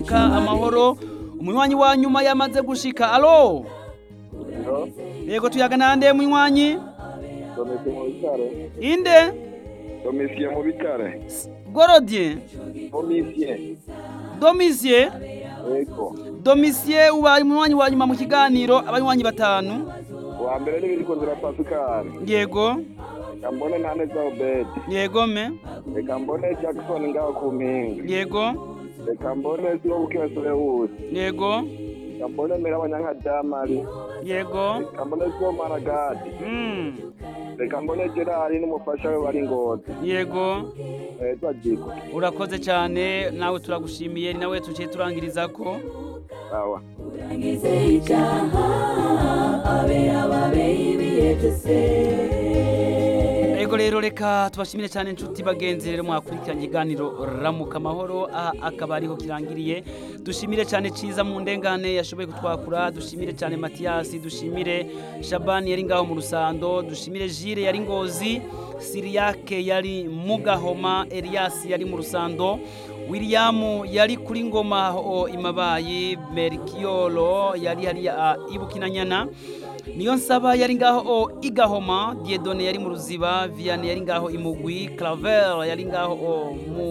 ka amahoro umunywanyi wa nyuma yamaze gushika alo yego tuyaga nande munywanyi Domisiye mu bitare. inde Domisiye mu bitare. gorodie Domisiye. domisie Yego. domisie ubaye umunywanyi wa nyuma mu kiganiro abanywanyi batanu Wa mbere ni Birikunzira Pascal. yego Reka mbone Ntaneza Obed. yego me Reka mbone Jackson ngaho ku mpinga. yego Reka mbone Siwobuke Solewusi. yego Reka mbone Mirabanyanka Damari. yego Reka mbone Sibomana Gadi. mm. Reka mbone Gerard n'umufasha we bari ngozi. yego Eh, Twajiko. urakoze cyane nawe turagushimiye ni nawe tuciye turangiriza ko Sawa. Ego rero reka tubashimire cyane inshuti bagenzi rero mwakurikiranye iganiro ramuka amahoro aha akaba ariho kirangiriye dushimire cyane ciza mu ndengane yashoboye kutwakura dushimire cyane Matiyasi dushimire Shabani yari ngaho mu rusando dushimire Jire yari ngozi Siriyake yari mu gahoma Elias yari mu rusando William yari kuri ngoma aho imabayi Merkiolo yari hariya ibukinanyana niyo nsaba yari ngaho igahoma diedone yari mu ruziba vianney yari ngaho imugwi claver yari ngaho mu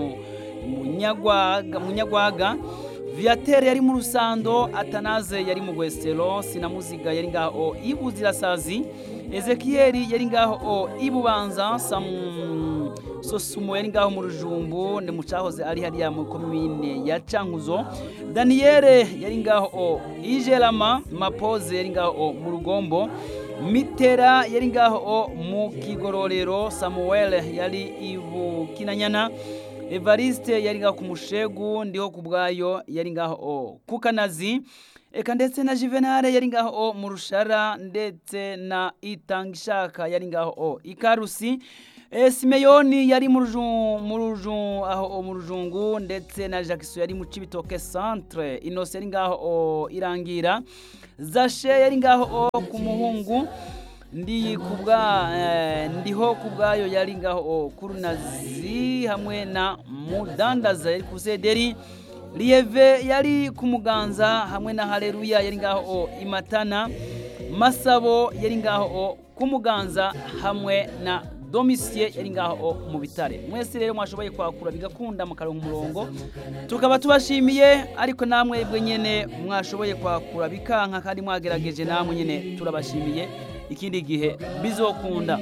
munyagwaga munyagwaga viateur yari mu rusando atanaze yari mu gwestero sinamuziga yari ngaho ibuzirasazi ezekiyeli yari ngaho ibubanza samu sosumo yari ngaho mu rujumbu ni mu cyahoze ari hariya mu komine ya cankuzo daniyeli yari ngaho ijerama mapoze yari ngaho mu rugombo mitera yari ngaho mu kigororero samuel yari ibukinanyana evariste yari ngaho ku mushegu ndiho ku bwayo yari ngaho ku kanazi eka ndetse na juvenale yari ngaho mu rushara ndetse na itangishaka yari ngaho ikarusi e, simeyoni yari mu ruju- mu ruju- aho mu rujungu ndetse na jackson yari mu cibitoke centre inose yari ngaho irangira zashe yari ngaho ku muhungu ndi kubwa eh, ndiho kubwayo yari ngaho kurunazi hamwe na mudandaza yari ku sederi Lieve yari ku muganza hamwe na Haleluya yari ngaho imatana Masabo yari ngaho ku muganza hamwe na Domisie yari ngaho mu bitare mwese rero mwashoboye kwakura bigakunda mukaronka umurongo tukaba tubashimiye ariko namwe bwe nyene mwashoboye kwakura bikanka kandi mwagerageje namwe nyene turabashimiye ikindi gihe bizokunda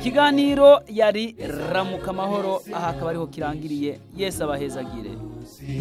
ikiganiro yari ramuka amahoro aha akaba ariho kirangiriye yesi abahezagire